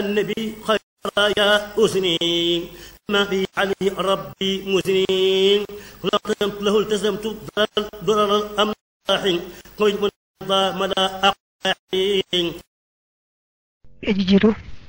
النبي خير يا أسني ما في علي ربي مسنين لقيمت له التزمت ضرر الأملاح قيد من مدى أقاحين aji jiitu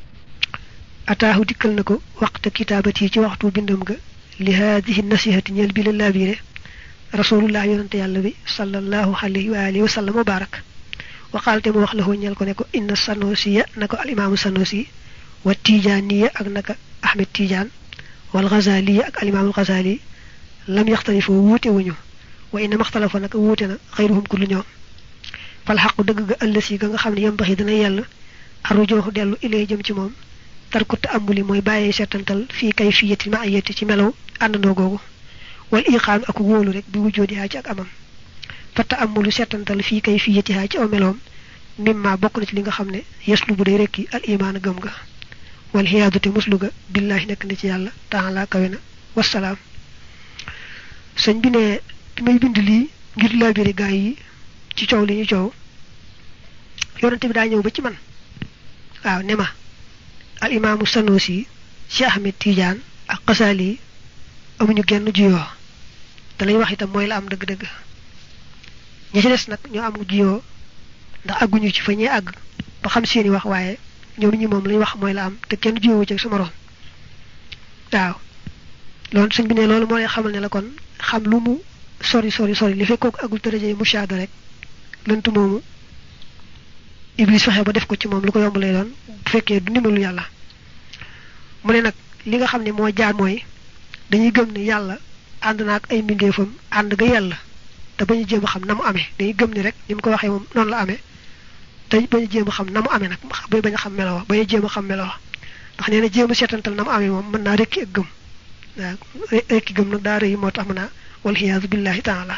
ataahu dikkal na ko waxta kitaabati ci waxtu bindam ga li haadihi nasihati ñeel bi la laabire rasulullah yonante yàlla bi sallallahu alayhi wa alihi wa sallam wa barak waxaalte mu wax la ko ñeel ko ne ko inna sanosiya na ko al imaamu sanosi wa tijaaniya ak naka ahmed tijaan wal ghazaliya ak al imaamul ghazali lam yaxtalifoo wuute wuñu wa inna maxtalafa naka wuute na xayruhum kullu ñoom fal xaqu dëgg ga ëllësi ga nga xam ne yembaxi dina yell arujooxu dellu ilee jëm ci moom tarkut ambuli mooy bàyyee seetantal fii kay fiyati ma ayati ci melaw àndandoo googu wal iqaanu ak wóolu rek bi wujjoodi haa ci ak amam fatta amulu seetantal fii kay fiyati haa ci aw meloom mimma bokk na ci li nga xam ne yeslu bu day rekki al imaan gëm ga wal xiyaadu te muslu ga billaahi nekk na ci yàlla taala kawe na wasalaam sëñ bi ne bi may bind lii ngir laabiri gaay yi ci coow li ñu coow yonante bi daa ñëw ba ci man waaw ne ma al imaamu sanusi cheikh ahmed tidiane ak xasaali yi amuñu genn juyoo te lañ wax itam mooy la am dëgg-dëgg ña ci des nag ñoo am juyoo ndax àgguñu ci fa ñee àgg ba xam seeni wax waaye ñoom ñi moom lañ wax mooy la am te kenn juyoo ci sa moroom waaw loolu sëñ bi ne loolu moo lay xamal ne la kon xam lu mu sori sori sori li fekk kooku agul daraje mushaada rek lënt moomu iblis fexe ba def ko ci moom lu ko yomb lay doon bu fekkee du ndimbalu yàlla mu ne nag li nga xam ne moo jaar mooy dañuy gëm ne yàlla ànd na ak ay mbindeefam ànd ga yàlla te bañu jéem a xam na mu amee dañuy gëm ni rek ni mu ko waxee moom noonu la amee te bañu jéem a xam na mu amee nag bay bañ a xam melo wa bañu jéem a xam melo wa ndax nee na jéem a seetantal na mu amee moom mën naa rekki ak gëm waaw rekki gëm nag daa rëy moo tax mën naa walxiyaasu billahi taala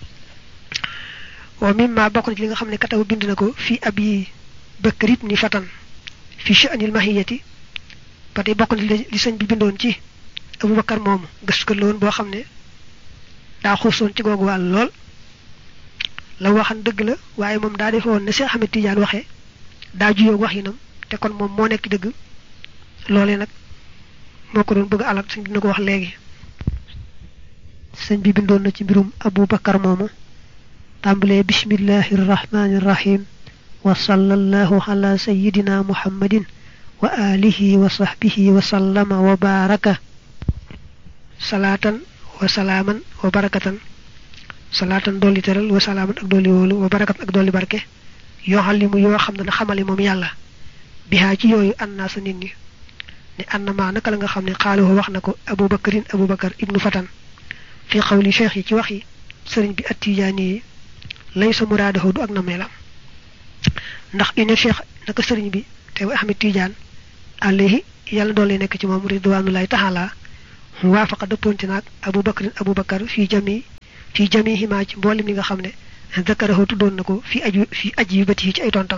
wa mimma bokk na ci li nga xam ne kataw bind na ko fii ab yi bëkkër it ni fatan fi sha'nil mahiyati ba tey bokk na li sëñ bi bindoon ci abubakar moomu gëstukat la woon boo xam ne daa xuusoon ci googu wàll lool la waxan dëgg la waaye moom daa defe woon ne Cheikh Ahmed Tidiane waxee daa juyoog wax yinam te kon moom moo nekk dëgg loolee nag moo ko doon bëgg alal sëñ dina ko wax léegi sëñ bi bindoon na ci mbirum abubakar moomu tàmbalee bismillahi irrahmani irrahim wa sallallahu ala sayidina muhammadin wa alihi wa sahbihi wa sallama wa baraka salaatan wa salaaman wa barakatan salaatan dolli teral wa salaaman ak dolli wóolu wa barakatan ak dolli barke yoo xam li mu yoo xam ne na xamale moom yàlla bihaa ci yooyu an naa sa nit ñi ne an na maa naka la nga xam ne xaaluhu wax na ko abubakarin abubakar ibnu fatan fi xawli cheikh yi ci wax yi sëriñ bi attijaani yi lay sa muraadahu du ak na meelam ndax ine cheikh naka sëriñ bi te ahmed tidiane alayhi yàlla doole nekk ci moom ridwanullahi taala waafaqa dëppoonte naag abu bakrin abu bakar fii jami fii jami himaa ci mboolem li nga xam ne zakarahu tuddoon na ko fii aju fii aj yu bët yi ci ay tontam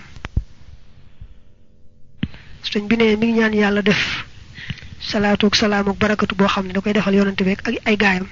sëñ bi ne mi ngi ñaan yàlla def salaatu ak salaam ak barakatu boo xam ne da koy defal yonante beeg ak ay gaayam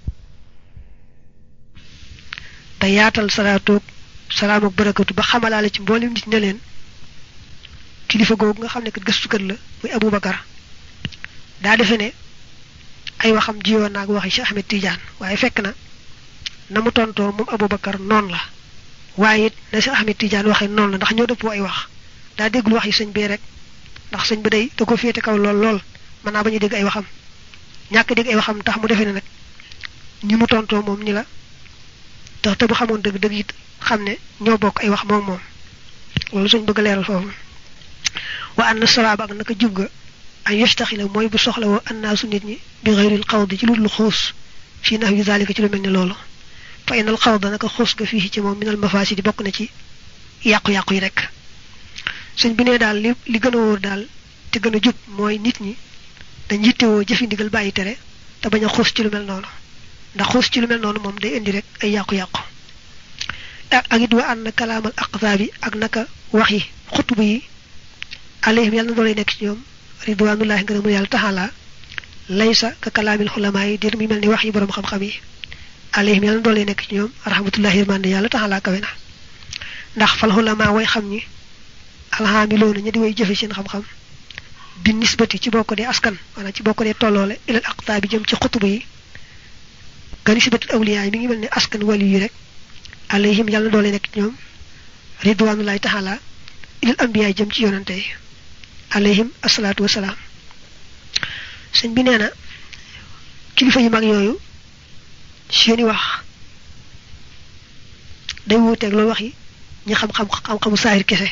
te yaatal salaatu ak salaam ak barakatu ba xamalaale ci mboolem nit ne leen kilifa googu nga xam ne kat gëstukat la muy Abu Bakar daa defe ne ay waxam jiwoon naag waxi Cheikh Ahmed Tidiane waaye fekk na na mu tontoo moom Abu Bakar noonu la waaye it na Cheikh Ahmed Tidiane waxee noonu la ndax ñoo dëppoo ay wax daa déggul wax yi sëñ bee rek ndax sëñ bi day da ko féete kaw lool lool mën naa bañ a dégg ay waxam ñàkk dégg ay waxam tax mu defee ne nag ñi mu tontoo moom ñi la tax te bu xamoon dëgg dëgg it xam ne ñoo bokk ay wax moom moom loolu suñ bëgg a leeral foofu wa anna sawaaba ak naka jub ga ay yastaxila mooy bu soxla woo annaasu nit ñi bi xayril xawdi ci lu dul xuus fii nax yu zalika ci lu mel ne loolu fa inal xawda naka xuus ga fii ci moom minal mafaasidi bokk na ci yàqu-yàqu yi rek suñ bi nee daal li li gën a wóor daal te gën a jub mooy nit ñi dañ yittewoo jëfi ndigal bàyyi tere te bañ a xuus ci lu mel noonu ndax xuus ci lu mel noonu moom day indi rek ay yàqu-yàqu ak it wa ànd kalaamal aqtaabi ak naka wax yi xutba yi alayhim yàlla na doolay nekk ci ñoom ridwanullahi ngërëmu yàlla taxala laysa ka kalaamil xulamaa yi dir mi mel ni wax yi borom xam-xam yi alayhim yàlla na doolay nekk ci ñoom rahmatullahi yërmande yàlla taxala kawe na ndax fal xulamaa way xam ñi alxaamiloona ña di way jëfe seen xam-xam bi nisbati ci bokk dee askan maanaam ci bokk dee tolloole ilal aqtaa bi jëm ci xutuba yi ka nisbatul awliyaa yi mi ngi mel ne askan wali yi rek alayhim yàlla doole nekk ci ñoom ridwanullahi taala ilal ambiyaa jëm ci yonante yi alayhim asalaatu wasalaam sëñ bi nee na kilifa yu mag yooyu seeni wax day wuuteeg loolu wax yi ñi xam-xam xam-xamu saahir kese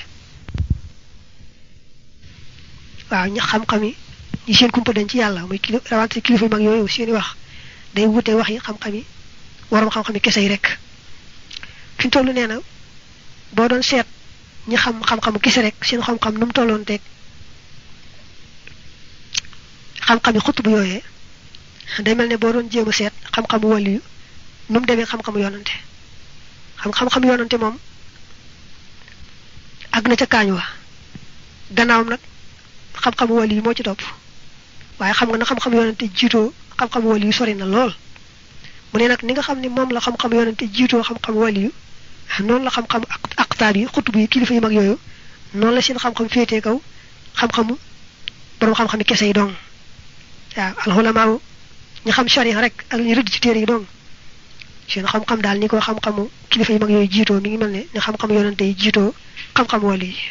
waaw ñi xam-xam yi ñi seen kumpa dañ ci yàlla muy kili rawante kilifa yu mag yooyu seeni wax day wuuteeg wax yi xam-xam yi waroom xam-xam yi kese yi rek fi mu toll nee na boo doon seet ñi xam xam-xamu kese rek seen xam-xam nu mu tolloon teeg xam-xam yi xutbu yooyee day mel ne boo doon jéem a seet xam-xamu wàllu yu nu mu demee xam-xamu yoonante xam xam-xam yoonante moom àgg na ca kaañ wa gannaawam nag xam-xamu wàllu yu moo ci topp waaye xam nga na xam-xam yoonante jiitoo xam-xamu wàllu yu sori na lool mu ne nag ni nga xam ne moom la xam-xam yoonante jiitoo xam-xam wàllu yu noonu la xam-xam ak aqtaab yi xutub yi kilifa yu mag yooyu noonu la seen xam-xam féetee kaw xam-xamu borom xam-xami kese yi dong waaw alxulamaaw ñu xam sharia rek ak ñu rëdd ci téere yi dong seen xam-xam daal ni ko xam-xamu kilifa yu mag yooyu jiitoo mi ngi mel ne ni xam-xamu yoonante yi jiitoo xam-xam wàllu yi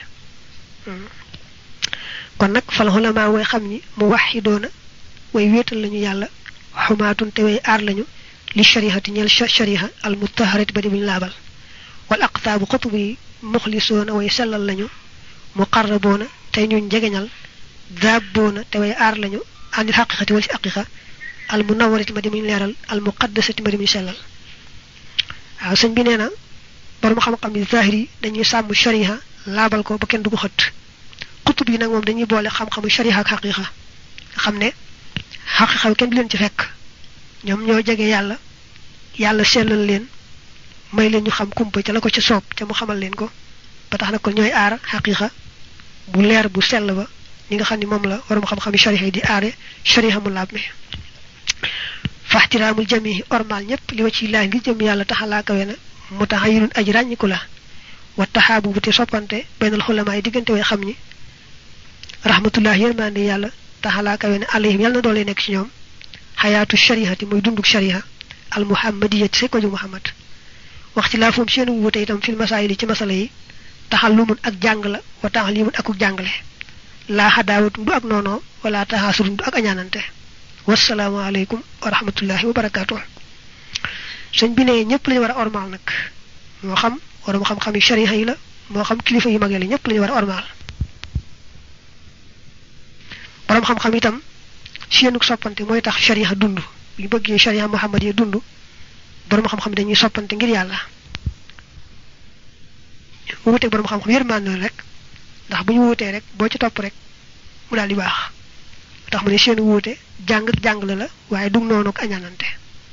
kon nag fal xulamaa way xam ni mu waxidoona way wéetal lañu yàlla xumaatun te way aar lañu li sharihati ñeel shariha al mutaharati ba di buñu laabal wal aqtaabu xutub yi muxlisoona way sellal lañu muqarraboona tey ñuñ jegeñal daabboona te way aar lañu anil xaqiqati wal si aqiqa al munawarati ma di muñ leeral al muqaddasati ma di muñ sellal waaw sëñ bi nee na borom xam-xam yi zahir yi dañuy sàmm shariha laabal ko ba kenn du ko xët xutub yi nag moom dañuy boole xam-xamu shariha ak xaqiqa nga xam ne xaqiqa kenn du leen ci fekk ñoom ñoo jege yàlla yàlla sellal leen may leen ñu xam kumpa ca la ko ca soob ca mu xamal leen ko ba tax na kon ñooy aar xaqiqa bu leer bu sell ba ñi nga xam ne moom la waroom xam-xam shariha yi di aare shariha mu laab mi faxtiraamul jami ormal ñëpp li wa ci laay ngir jëm yàlla taxalaa kawe na mu tax ayinun aji ràññiku la wa taxaabu bu te soppante benn xulamaa yi diggante way xam ñi rahmatullah yërmande yàlla taxalaa kawe na alayhim yàlla na doole nekk ci ñoom xayaatu sharihati mooy dunduk shariha al muhammadiyati say ko ju muhammad wax ci laa foom seenu wuute itam fil masaayil yi ci masala yi taxallumun ak jàng la wa taxalimun akuk jàngale laa xadaawatun du ak noonoo wala taxaasurun du ak añaanante wasalaamu aleykum wa rahmatullahi wa barakaatu sëñ bi ne ñëpp lañu war a ormaal nag moo xam waroom xam-xam yi shariha yi la moo xam kilifa yu mag yi la ñëpp lañu war a ormaal borom xam-xam itam seenug soppante mooy tax shariha dund bu ñu bëggee shariha muhammad yi dund borom xam-xam dañuy soppante ngir yàlla wuute borom xam-xam yërmande rek ndax bu ñu wuutee rek boo ci topp rek mu daal di baax tax mu ne seen wuute jàng ak jàngale la waaye dug noonu ak añaanante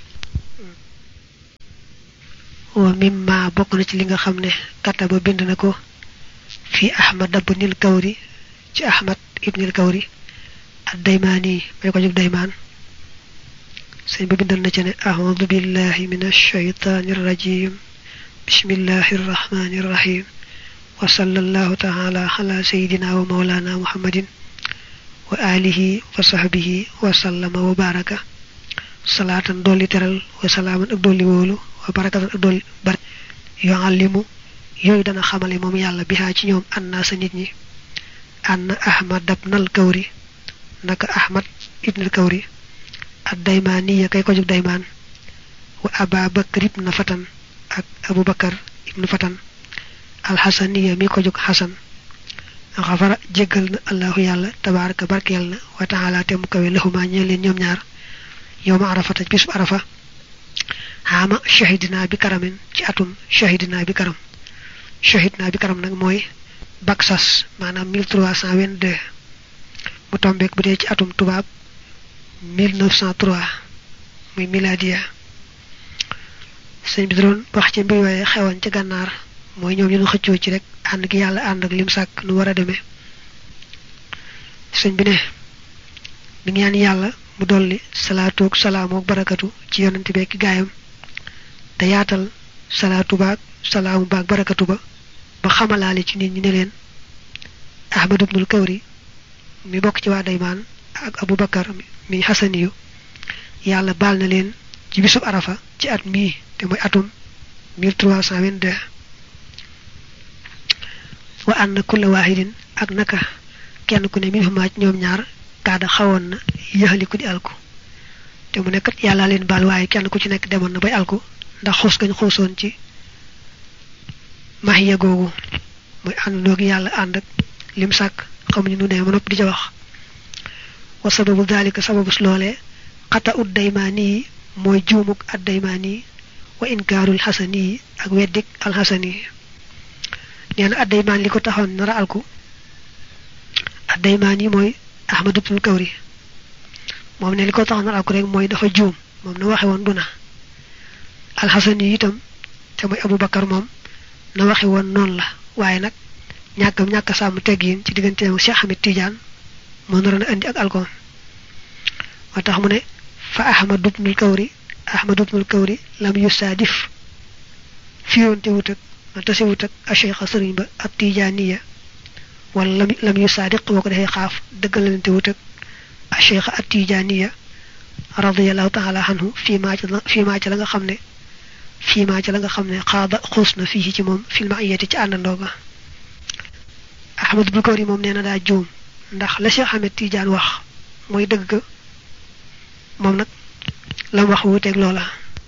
wa mimma bokk na ci li nga xam ne kataba bind na ko fii ahmad ibnil kawri ci ahmad ibnil kawri ad daymaani may ko jóg daymaan sëñ ba bindal na ci ne ahudu billahi min alshaytani irrajim bismillahi irrahmani irrahim wa sallallahu taala ala sayidina wa maulana muhammadin wa alihi wa sahbihi wa sallama wa baraka salaatan dolli teral wa salaaman ak dolli wóolu wa barakatan ak dolli bar yuallimu yooyu dana xamale moom yàlla bihaa ci ñoom anna sa nit ñi anna ahmad ibnal kawri naka ahmad ibnal kawri ad daymaaniya kay ko jóg daymaan wa aba bakar ibna fatan ak abu bakar ibnu fatan alxasaniya mi ko jóg xasan xafara jéggal na allahu yàlla tabaraka barkeel na wa taala te mu kawe laxumaa ñeel leen ñoom ñaar yow ma arafata bisub arafa xaama shahidina bi karamin ci atum shahidina bi karam shahidina bi karam nag mooy baksas maanaam 1322 mu tombeek bu dee ci atum tubaab 1903 muy miladiya sëñ bi doon wax ci mbir yooye xewoon ci gànnaar mooy ñoom ñu nu xëccoo ci rek ànd gi yàlla ànd ak lim sàkk nu war a demee sëñ bi ne mi ngi ñaan yàlla mu dolli salaatu ak salaamu ak barakatu ci yonante bi ak gaayam te yaatal salaatu baag salaamu baag barakatu ba ba xamalaale ci nit ñi ne leen ahmad ibnul kawri mi bokk ci waa daymaan ak abu bakar mi xasaniyu yàlla baal na leen ci bisub arafa ci at mii te mooy atum 1322 wa anna kulla waahidin ak naka kenn ku ne min xumaaj ñoom ñaar kaada xawoon na yaxaliku di alku te mu nekkat yàlla leen baal waaye kenn ku ci nekk demoon na bay alku ndax xuus gañ xuusoon ci maxiya googu muy àndandoo gi yàlla ànd ak lim sàkk xamuñu nu ne ma nopp di ca wax wa sababu dalika sababus loolee xata ut daymaani yi mooy juumuk ad daymaani yi wa inkaarul xasani yi ak weddik alxasani yi nee na ad daymaan li ko taxoon nara alku ad daymaan yi mooy ahmad ibnul kawri moom ne li ko taxoon nara alku rek mooy dafa juum moom na waxe woon du na alxasani yi itam te mooy abou bakar moom na waxe woon noonu la waaye nag ñàkkam ñàkk sàmm teggiin ci digganteem ak Cheikh Ahmed Tidiane moo naroon a indi ak alkoom moo tax mu ne fa ahmad ibnul kawri ahmad ibnul kawri lam yusaadif fiyoonte wut ak ma tase wut ak a cheikh sëriñ ba ab tijaaniya wala lam lam yusaadiq boo ko defee xaaf dëggalante wut ak a cheikh ab tijaaniya radiallahu taala anhu fii maa ca fii maa ca la nga xam ne fii maa ca la nga xam ne xaada xuus na fii ci moom filma ayeti ci àndandoo ga ahmad ibnul kawri moom nee na daa juum ndax la cheikh ahmed tidiane wax mooy dëgg ga moom nag lam wax wuuteeg loola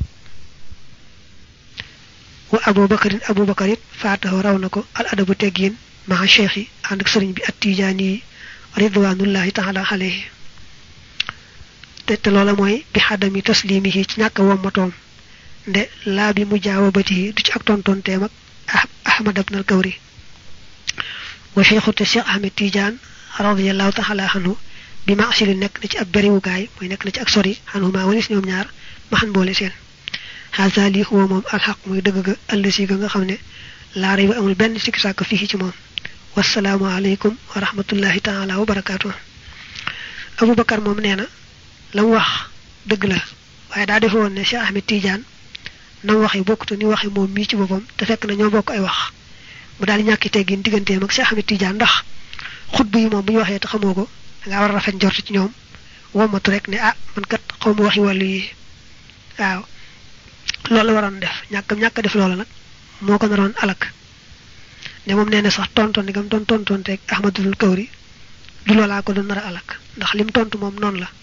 wa abou bakarin abou bakar it faatahu raw na ko al adabu teggiin maa cheikh yi ànd ak sëriñ bi at tijaani yi ridwanullahi taala alayhi te te loola mooy bi xadami taslimihi ci ñàkk a wommatoom nde laa bi mu jaawabati du ci ak tontonteem ak ahmad ibn al kawri wa cheikhu te cheikh ahmed tidiane radiallahu taala anhu bi ma asili nekk na ci ab beriwukaay mooy nekk na ci ak sori xanuma walis ñoom ñaar ma xan boole seen xaasa lii huwa moom alxaq muy dëgg ga ëllësi ga nga xam ne laa rey ba amul benn sikki sàkk fii ci moom wasalaamu aleykum wa rahmatullahi taala wa barakaatu abou bakar moom nee na la mu wax dëgg la waaye daa defe woon ne Cheikh Ahmed Tidiane na mu waxee bokkute ni waxee moom mii ci boppam te fekk na ñoo bokk ay wax mu daal di ñàkki teggin digganteem ak Cheikh Ahmed Tidiane ndax xutba yi moom bu ñu waxee te xamoo ko dangaa war a rafet njort ci ñoom womatu rek ne ah man kat xaw ma waxi wàllu yi waaw loolu la waroon def ñàkk ñàkk def loola nag moo ko naroon alak ne moom nee na sax tonton ni gam doon tonton teeg Ahmadul Kawri du loolaa ko doon nar a alak ndax lim tontu moom noonu la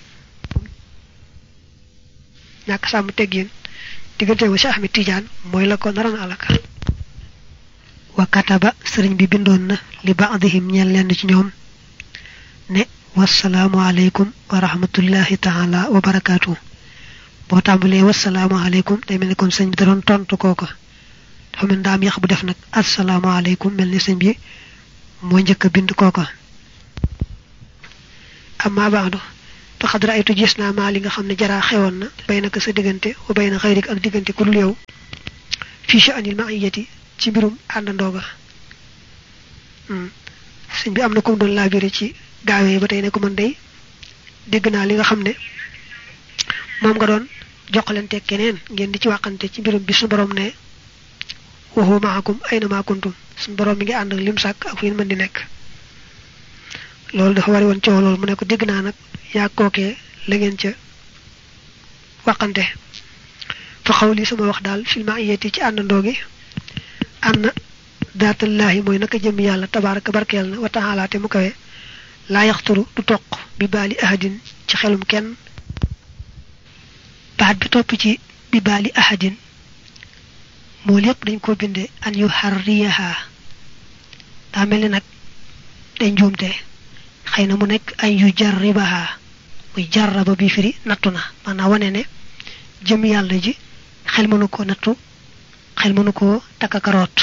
ñàkk sàmm teggin diggante ma Cheikh Ahmed Tidiane mooy la ko naroon alak wa kataba sëriñ bi bindoon na li baadihim ñeel lenn ci ñoom ne wasalaamu aleykum wa rahmatullahi taala wa barakaatu boo tàmbalee wasalaamu aleykum day mel ni kon sëñ bi da doon tontu kooka dafa mel ndaam yax bu def nag asalaamu aleykum mel ni sëñ bi moo njëkk a bind kooka amma baadu faqad raaytu gis naa maa li nga xam ne jaraa xewoon na bay naka sa diggante wa bay na xayrik ak diggante ku dul yow fii sha'anil ma'iyati ci mbirum àndandoo ga sëñ bi am na ko doon laabire ci gaawee ba tey ne ko man day dégg naa li nga xam ne moom nga doon joxalante keneen ngeen di ci waxante ci mbirum bi suñu borom ne wa huwa maakum ayna ma kuntum suñu borom mi ngi ànd ak lim sàkk ak fu ngeen mën di nekk loolu dafa wari woon coow loolu mu ne ko dégg naa nag yaa kookee la ngeen ca waxante fa xaw li sama wax daal fil ma'iyati ci àndandoo gi ànd daatallaahi mooy naka jëm yàlla tabaaraka barkeel na wa taala te mu kawe laa yaxturu du toq bi baali ahadin ci xelum kenn baat bi topp ci bi baali ahadin moo lépp dañ ko binde an yu xarriyaha daa mel ni nag day njuumte xëy na mu nekk an yu jarribaha muy jarraba bi firi nattu na maanaam wane ne jëm yàlla ji xel mënu ko nattu xel mënu ko takkakaroot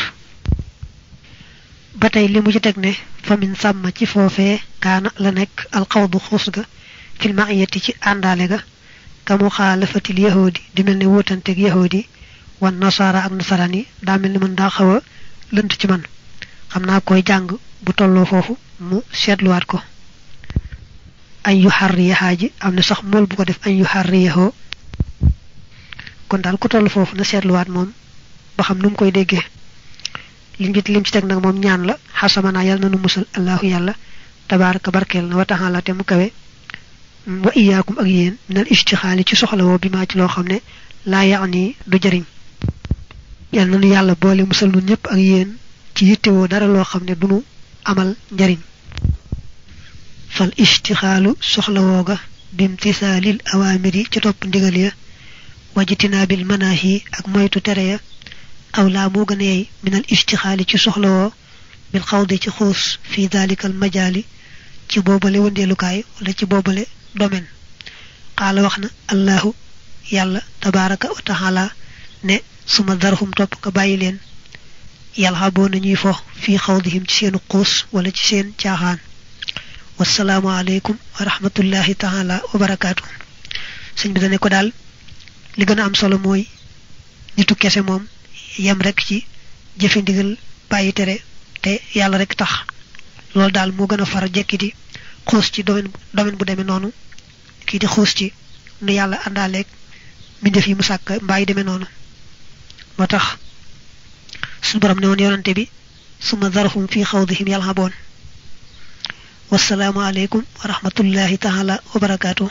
ba tey li mu ci teg ne famin sàmm ci foofee kaana la nekk alxawdu xuus ga fil ma'iyati ci àndaale ga ka mu xaalafatil yahudi di mel ne wóotanteeg yahudi wan nasaara ak nasaraan yi daa mel ni man daa xaw a lënt ci man xam naa koy jàng bu tolloo foofu mu seetluwaat ko añ yu xarriyaxaa ji am na sax mool bu ko def añ yu xarriyaxoo kon daal ku toll foofu na seetluwaat moom ba xam nu mu koy déggee lim ci lim ci teg nag moom ñaan la xasamana yàlla na nu musal allahu yàlla tabaraka barkeel na wa taxala te mu kawe wa iyaakum ak yéen minal istixaali ci soxla woo bi maa ci loo xam ne laa yaani du jëriñ yal na nu yàlla boole musal nun ñëpp ak yéen ci yittewoo dara loo xam ne dunu amal njariñ fal istixaalu soxla wooga bimtisaalil awaamir yi ci topp ndigal ya wajtinaabil manaahi ak moytu tere ya aw laa moo gën a yey minal istixaali ci soxla woo bil xawdi ci xuus fi dalikal majaali ci boobale wëndeelukaay wala ci boobale domaine xaala wax na allahu yàlla tabaraka wa taala ne suma darhum topp nga bàyyi leen yàlla boo nañuy fo fii xawdihim ci seenu xuus wala ci seen caaxaan wasalaamu aleykum wa rahmatullahi taala wa barakaatu sëñ bi dane ko daal li gën a am solo mooy nitu kese moom yem rek ci jëfe ndigal bàyyi tere te yàlla rek tax loolu daal moo gën a far jekki di xuus ci domaine domaine bu demee noonu kii di xuus ci nu yàlla àndaaleeg mbindeef yi mu sàkk mbaa yi demee noonu moo tax suñu borom ne woon yonante bi suma zarhum fi xawdihim yalhaboon wasalaamu aleykum wa rahmatullahi taala wa barakaatu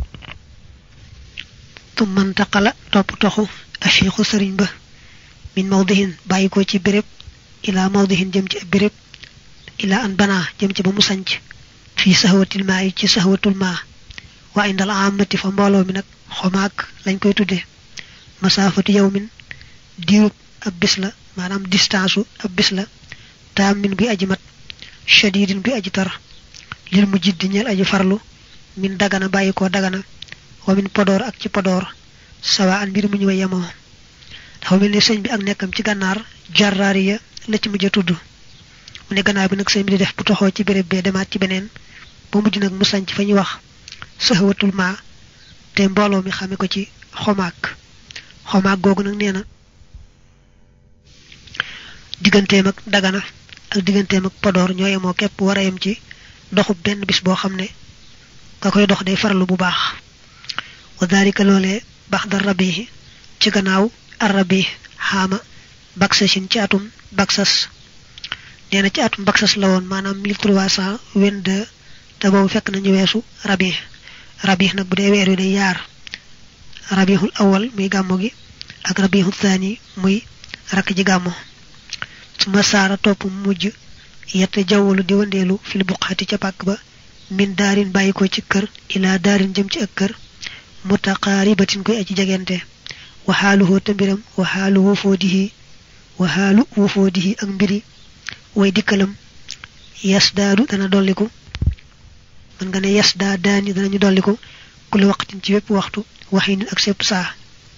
tumma ntaqala topp toxu acheikhu sëriñ ba min mawdihin bàyyi ko ci béréb ilaa mawdihin jëm ci ab béréb ilaa an banaa jëm ci ba mu sanc fii saxwatil maa yi ci saxwatul maa waa indal amati fa mbooloo mi nag xomaag lañ koy tudde masaafatu yawmin diirub ab bis la maanaam distance u ab bis la taamin buy aji mat shadidin buy aji tar lil mu jiddi ñeel aji farlu min dagana bàyyi ko dagana wa min podoor ak ci podoor sawa an mbir mu ñu way yemoo dafa mel ni sëñ bi ak nekkam ci gànnaar jarraariya la ci mujj a tudd mu ne gannaaw bi nag sëñ bi di def bu toxoo ci béréb bee demaat ci beneen ba mujj nag mu sanc fa ñuy wax saxawatul maa te mbooloo mi xame ko ci xomaag xomaag googu nag nee na digganteem ak dagana ak digganteem ak podoor ñoo yemoo képp war a yem ci doxub benn bis boo xam ne ka koy dox day farlu bu baax wa dalika loolee bax da rabi ci gannaaw arabi xaama baksasin ci atum baksas nee na ci atum baksas la woon maanaam mille trois cent vingt-deux te boobu fekk nañu weesu rabi rabi nag bu dee weer wi day yaar rabihul awal muy gàmmo gi ak rabihul thani muy rakk ji gàmmo su ma saara topp mujj yette jawwalu di wandeelu fil buqaati ca pàkk ba min daarin bàyyi ko ci kër ilaa daarin jëm ci ak kër mutaqaaribatin koy aji jegente waxaaluhoo te mbiram waxaalu wofoodihi waxaalu wofoodihi ak mbiri way dikkalam yas daadu dana dolliku mën nga ne yas daa daani danañu dolliku ku la waqtin ci wépp waxtu waxi nit ak sépp saa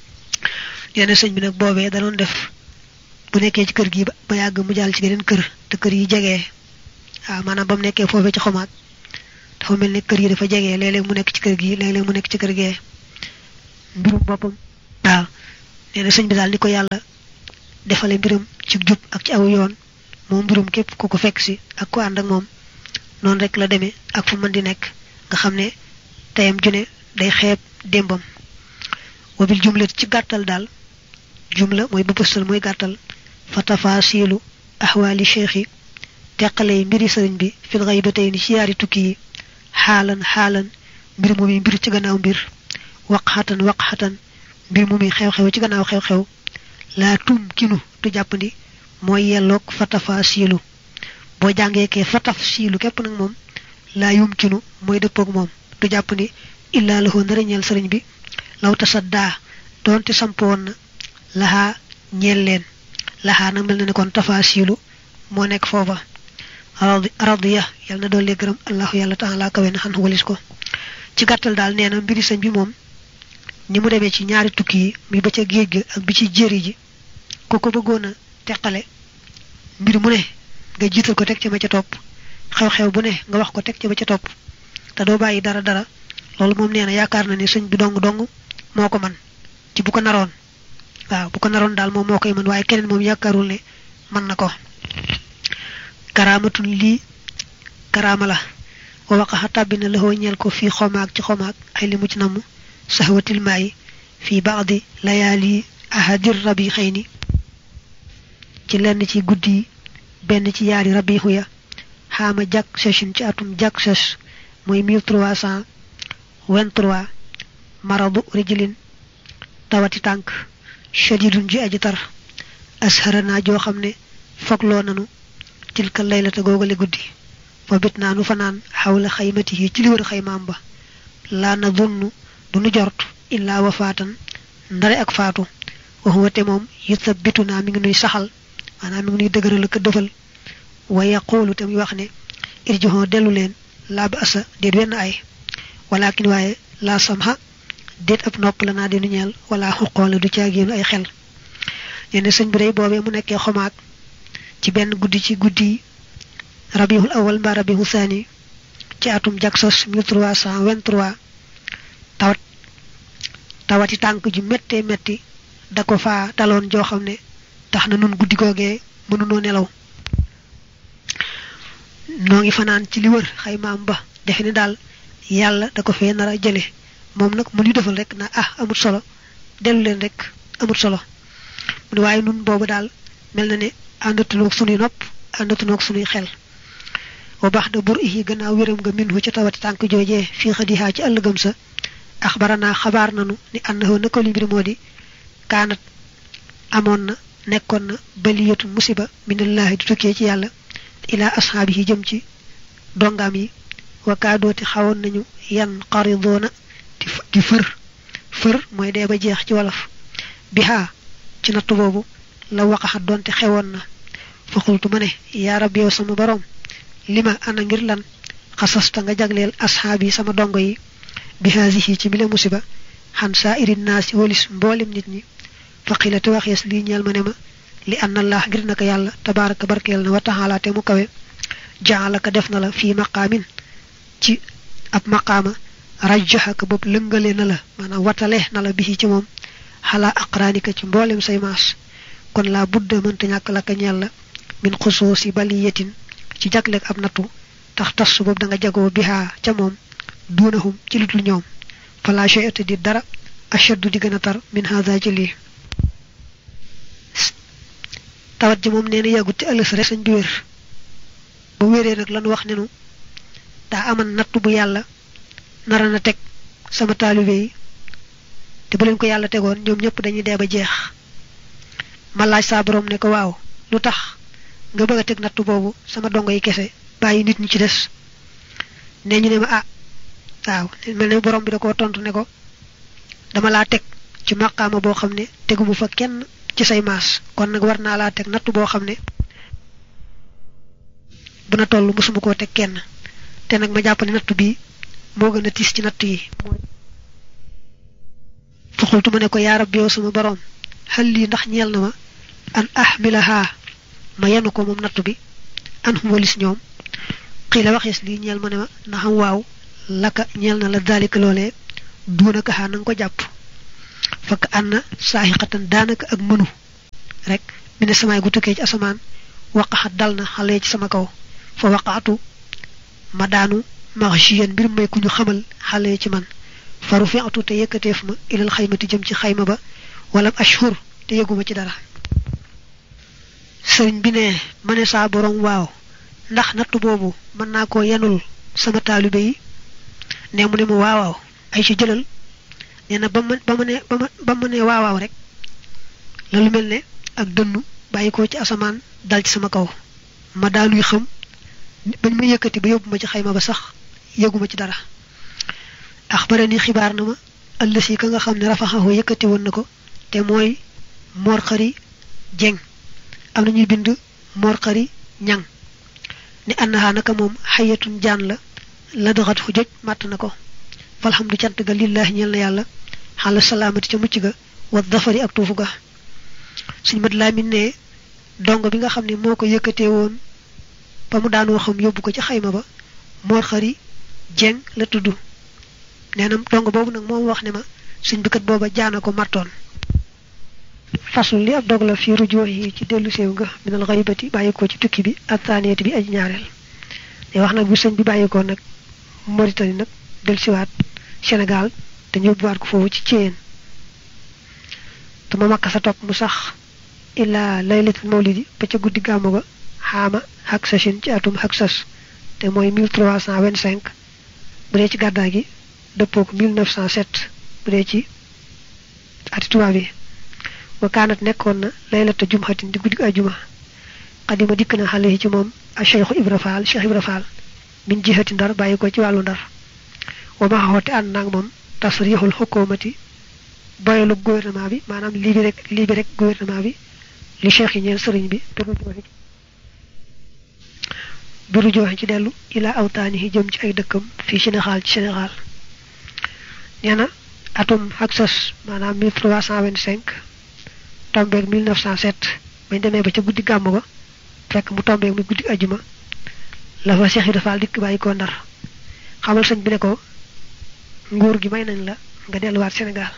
nee sëñ bi nag boobee danoon def bu nekkee ci kër gi ba yàgg mu jàll ci geneen kër te kër yi jegee waaw maanaam ba mu nekkee foofee ci xomaag dafa mel ne kër yi dafa jegee léeg-léeg mu nekk ci kër gi léeg-léeg mu nekk ci kër gee mbirum boppam waaw nee na sëñ bi daal ni ko yàlla defale mbiram ci jub ak ci aw yoon moom mbirum képp ku ko fekk si ak ku ànd ak moom noonu rek la demee ak fu mën di nekk nga xam ne teyam june day xeeb démbam wabil jumlat ci gàttal daal jumla mooy ba pëstal mooy gàttal fa tafaasilu ahwaali cheikh yi teqale yi mbiri sëriñ bi fil xaybatayni ci yaari tukki yi xaalan xaalan mbir mu mi mbir ci gannaaw mbir waqxatan waqxatan mbir mu mi xew-xew ci gannaaw xew-xew laa tum kinu du jàppandi mooy yelloog fa tafaasilu boo jàngee kee fa tafsilu képp nag moom laa yum kinu mooy dëppoog moom du jàppandi illaa lahu nara ñeel sëriñ bi law tasaddaa doonte sampoon na laxaa ñeel leen laxaa nag mel na ne kon tafaasilu moo nekk foofa radiya yàlla na doole gërëm allahu yàlla taala kawe na xan walis ko ci gàttal daal nee na mbiri sëñ bi moom ni mu demee ci ñaari tukki yi mi ba ca géej ga ak bi ci jéeri ji ku ko bëggoon a teqale mbir mu ne nga jiital ko teg ci ma ca topp xew-xew bu ne nga wax ko teg ci ma ca topp te doo bàyyi dara dara loolu moom nee na yaakaar na ni sëñ bi dong dong moo ko man ci bu ko naroon waaw bu ko naroon daal moom moo koy mën waaye keneen moom yaakaarul ne mën na ko karaamatun lii karaama la wa waqaxa tàbbi na laxoo ñeel ko fii xomaag ci xomaag ay li mu ci namm saxwatil maayi fii baadi layaali ahadir rabi xëy ni ci lenn ci guddi yi benn ci yaari rabixu ya xaama jak session ci atum jak ses muy 1323 maradu rijlin tawati tànk shadidun ji aji tar asharana joo xam ne fogloo nanu tilka laylata googale guddi fa bit naa nu fanaan xawla xaymati yi ci li wër xaymaam ba laa na dunnu du nu jort illaa wafaatan ndare ak faatu waxuwa te moom yuthabitu naa mi ngi nuy saxal maanaam mi ngi nuy dëgëral ak dëfal wa yaquulu te muy wax ne irjihon dellu leen laa ba asa déet wenn ay walakin waaye laa samha déet ab nopp la naa dinu ñeel wala xuqoola du caagéenu ay xel yene sëñ bi day boobee mu nekkee xomaag ci benn guddi ci guddi rabiul awal mbaa rabiul saani ci atum jaksos 1323 tawat tawati tànk ju méttee métti da ko faa daloon joo xam ne tax na nun guddi googee mënunoo nelaw noo ngi fanaan ci li wër xaymaam ba defe ne daal yàlla da ko fee nar a jële moom nag mu ñu defal rek na ah amut solo dellu leen rek amut solo mu ne waaye nun boobu daal mel na ne àndatunoog sunuy nopp àndatunoog sunuy xel wa baax da bur ihi gannaaw wéram nga minhu ca tawati tànk joojee fii xadihaa ci ëllëgam sa axbaranaa xabaar nanu ni annahu nako li mbir moo di kaanat amoon na nekkoon na baliyatu musiba minallahi du tukkee ci yàlla ilaa ashaabihi jëm ci dongaam yi wa kaadooti xawoon nañu yan qaridoona di fër fër mooy dee ba jeex ci wolof bihaa ci natt boobu la waqaxat doonte xewoon na fa xultu ma ne yaa rab yow sama boroom li ma ana ngir lan xasasta nga jagleel asxaab yi sama dongo yi bi haasihi ci bile musiba xan saa irin naasi walis mboolem nit ñi faqila te waxees lii ñeel ma ne ma li anna allah ngir naka yàlla tabaraka barkeel na wa taxaala te mu kawe jaalaka def na la fii maqaamin ci ab maqaama rajjaxaka bopp lëngale na la maanaam watale na la bisi ci moom xalaa aqraanika ci mboolem say maas kon laa budda mënta ñàkk la ka ñeel la min xusuusi baliyatin ci jagleeg ab nattu tax tas boobu da nga jagoo bihaa ca moom duunahum ci lutul ñoom fala shay'ata di dara ashaddu di gën a tar min hada ci lii tawat ji moom nee na yàggut ci ëllës rek sañ bi wér ba wéree nag lan wax nenu daa aman nattu bu yàlla nara na teg sama taalibe yi te bu leen ko yàlla tegoon ñoom ñëpp dañuy dee ba jeex ma laaj saa borom ne ko waaw lu tax nga bëgg a teg nattu boobu sama dongo yi kese bàyyi nit ñi ci des ne ñu ne ma ah waaw mel ne borom bi da koo tontu ne ko dama laa teg ci maqaama boo xam ne teguma fa kenn ci say maas kon nag war naa laa teg nattu boo xam ne bu na toll mosuma koo teg kenn te nag ma jàpp ne nattu bii moo gën a tiis ci nattu yi fa xultu ma ne ko yaa rabbi yow sama borom xal lii ndax ñeel na ma an ahmilaha ma yenu ko moom nattu bi an hum walis ñoom xii la waxees lii ñeel ma ne ma na xam waaw laka ñeel na la daalika loolee duunaka xaa na nga ko jàpp fakk ànd na saaxiqatan daanaka ak mënu rek mi ne samaay gu tukkee ci asamaan waqaxat dal na xale ci sama kaw fa waqaatu ma daanu maxchiyan mbir may ku ñu xamal xale ci man faru fi atu te yëkkateef ma ilal xaymati jëm ci xayma ba wala ashhur te yëguma ci dara sëriñ bi ne ma ne saa borom waaw ndax nattu boobu mën naa koo yenul sama taalibe yi ne mu ne ma waawaaw ay ci jëlal nee na ba ma ba ma ne ba ma ba ma ne waawaaw rek la lu mel ne ak dënnu bàyyi ko ci asamaan dal ci sama kaw ma daanuy xam bañ ma yëkkati ba yóbbu ma ci xayma ba sax yëguma ci dara axbara ni xibaar na ma ëllësi ka nga xam ne rafaxahu yëkkati woon na ko te mooy moor xari jeng am na ñuy bind moor xari ñang ni annaha naka moom xayatun jaan la la doxat fu joj màtt na ko falhamdu cant ga lillahi ñeel na yàlla xala salaamati ca mucc ga wa dafari ak tuufu ga suñ mat laamin ne dongo bi nga xam ne moo ko yëkkatee woon ba mu daanoo xam yóbbu ko ci xayma ba moor xari jeng la tudd nee na dongo boobu nag moom wax ne ma suñ bikat booba jaana ko martoon fasul li ab dog la fi rujoo yi ci dellu séew nga minal xaybati bàyyi ko ci tukki bi ak taaneeti bi aji ñaareel te wax nag bu sëñ bi bàyyi ko nag Mauritanie nag del siwaat Sénégal te ñu yóbbuwaat ko foofu ci Thièyène te ma makka sa topp mu sax illaa laylatul mawlidi ba ca guddi gàmmu ga xaama xak sasin ci atum xak sas te mooy 1325 bu dee ci gàddaay gi dëppoo ko 1907 bu dee ci ati tubaab yi wa kaanat nekkoon na laylata jumxatin di guddi ajuma xadima dikk na xale yi ci moom a cheikhu ibra faal cheikh ibra faal min jihati ndar bàyyi ko ci wàllu ndar wa ma xoote ànd naag moom tasrixul xukumati boyalu gouvernement bi maanaam lii bi rek lii bi rek gouvernement bi li cheikh yi ñeel sëriñ bi biru jooxe ci dellu ila awtaani yi jëm ci ay dëkkam fii Sénégal ci Sénégal nee na atum haksas maanaam 1325 tombeeg 1907 bañ demee ba ca guddi gàmm ga fekk mu tombeeg muy guddi ajuma la fa Cheikh Ibra Fall dikk bàyyi ko ndar xamal sëñ bi ne ko nguur gi may nañ la nga delluwaat Sénégal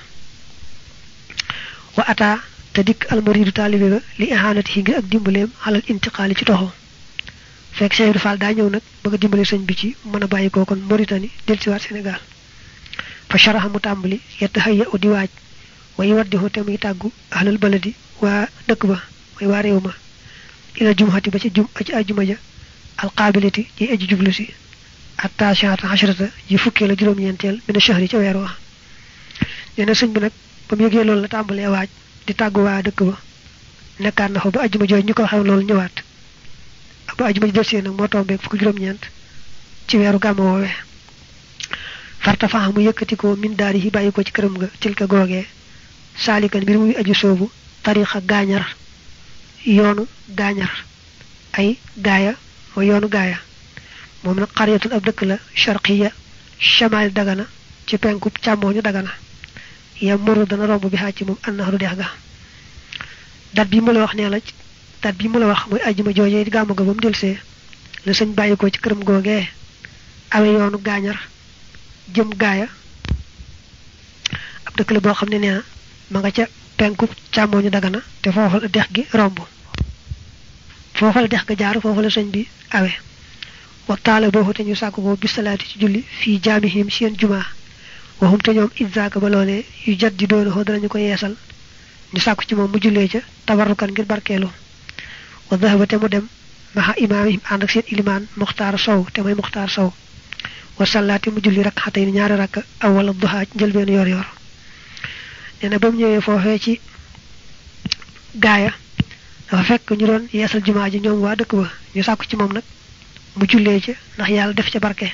wa ata te dikk almaridu taalibe ba li ihanati yi ngir ak dimbaleem xalal intiqaali ci toxo fekk Cheikh Ibra Fall daa ñëw nag bëgg a dimbale sëñ bi ci mën a bàyyi ko kon Mauritanie dellusiwaat Sénégal fa sharaxa mu tàmbali yett hayya u di waaj way waddihu te muy tàggu ahlal baladi waa dëkk ba mooy waa réew ma ila jumhati ba ci jum ci ajuma ja alqaabiliti ji aji jublu si attaasiata ashrata ji fukkee la juróom-ñeenteel mina shahri ca weer wa nee na sëñ bi nag ba mu yëgee loolu la tàmbalee waaj di tàggu waa dëkk ba nekkaat na fa ba ajuma jooju ñu ko waxee loolu ñëwaat ba ajuma ji delsee nag moo tombeeg fukki juróom-ñeent ci weeru gàmmu woowee farta faxa mu yëkkati ko min daari yi bàyyi ko ci këram nga tilka googee saalikan mbir muy aju soobu tarixa gaañar yoonu gaañar ay gaaya mooy yoonu gaaya moom nag xaryatul ab dëkk la sharqiya shamal dagana ci penku càmmooñu dagana ya muru dana romb bi xaaj ci moom annaxaru dex ga dat bi mu la wax nee la dat bi mu la wax mooy ajjuma joojee gàmmu ga ba mu delsee la sëñ bàyyi ko ci këram googee awe yoonu gaañar jëm gaaya ab dëkk la boo xam ne nee na ma nga ca penku càmmooñu dagana te foofa la dex gi romb foofa la dex ga jaar foofa la sëñ bi awe waxtaale boobu te ñu sàkk ko bisalaati ci julli fii jaamihim seen jumaa waxum te ñoom idzaaka ba loolee yu jat di doona xoo danañu ko yeesal ñu sàkku ci moom mu jullee ca tabarrukan ngir barkeelu wa dahaba te mu dem maxa imaamihim ànd ak seen ilimaan muxtaar sow te mooy muxtaar sow wa sallaati mu julli rakk xatay ni ñaari rakk awala duhaa ci njëlbeen yor yor nee na ba mu ñëwee foofee ci gaaya dafa fekk ñu doon yeesal jumaa ji ñoom waa dëkk ba ñu sàkku ci moom nag mu jullee ca ndax yàlla def ca barke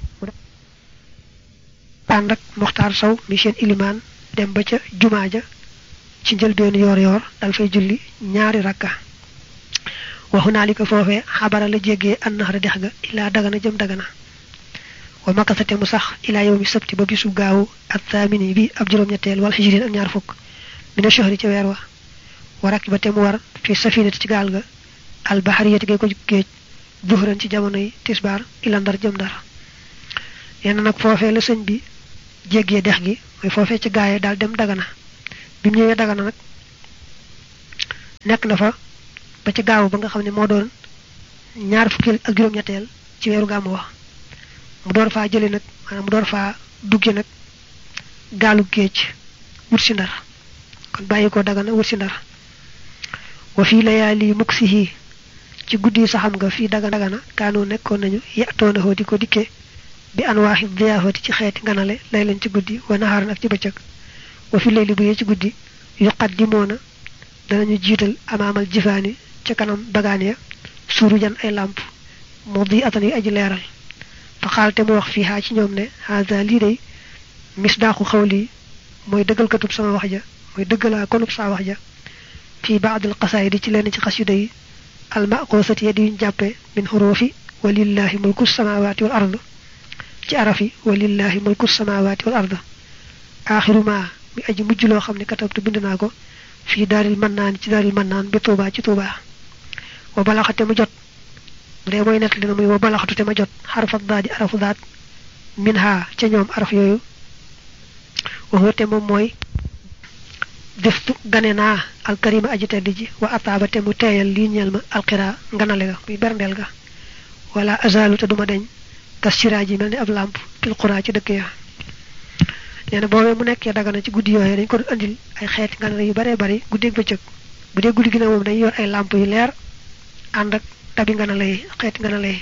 ànd ak muxtaar sow mi seen ilimaan dem ba ca jumaa ja ci njëlbeen yor yor dal fay julli ñaari rakka waxu naa li ko foofee xabara la jéggee annaxara dex ga ilaa dagana jëm dagana wa makasate mu sax ilaa yow mi sabti ba bisu gaawu ak taamini bi ab juróom-ñetteel wala xijrin ak ñaar fukk mina shahri ca weer wa wa rakki ba te mu war fi safinati ci gaal ga albahariyati gay ko géej duhran ci jamono yi tisbaar ila ndar jëm ndar yenn nag foofee la sëñ bi jéggee dex gi mooy foofee ci gaaye daal dem dagana bi mu ñëwee dagana nag nekk na fa ba ci gaaw ba nga xam ne moo doon ñaar fukki ak juróom-ñetteel ci weeru gàmmu wax mu door faa jële nag maanaam mu door faa dugge nag gaalu géej wut si ndar kon bàyyi ko dagana wut si ndar wa fii layaali muksihi ci guddi saxam nga fii daga dagana kaanoo nekkoon nañu yatoonahoo di ko dikke bi anwaaxi diyaafati ci xeeti nganale lay leen ci guddi wa naxaaran ak ci bëccëg wa fi layli bu yee ci guddi yuqaddimoona danañu jiital amaamal jifaani ca kanam bagaan ya surujan ay làmp moo di atan yu aji leeral fa xaalte mu wax fii xaa ci ñoom ne haza lii day misdaaxu xawli mooy dëggalkatub sama wax ja mooy dëggalaa konub saa wax ja fii baadil xasaayidi ci lenn ci xasida yi almaqoosati ya di yuñ jàppe min xuruufi walillahi mulku samawaati wal ard ci arafi walillahi mulku samawaati wal ard aaxiru ma mi aji mujj loo xam ne katabtu bind naa ko fii daaril mannaan ci daaril mannaan bi tuubaa ci tuubaa wa balaxate mu jot mu dee mooy nettali na muy wa balaxatu te ma jot xarfat daa di arafu daat min ha ca ñoom araf yooyu waxu te moom mooy deftu gane naa alkarima aji tedd ji wa ataaba te mu teeyal lii ñeel ma alxira nganale ga muy berndeel ga wala azalu te duma deñ kas siraaj yi mel ni ab làmp fil xuraa ci dëkk ya nee na boobee mu nekkee dagana ci guddi yooyu dañ ko doon andil ay xeeti nganale yu baree bari guddeeg bëccëg bu dee guddi gi ne moom dañuy yor ay làmp yu leer ànd ak tabi nganale yi xeeti nganale yi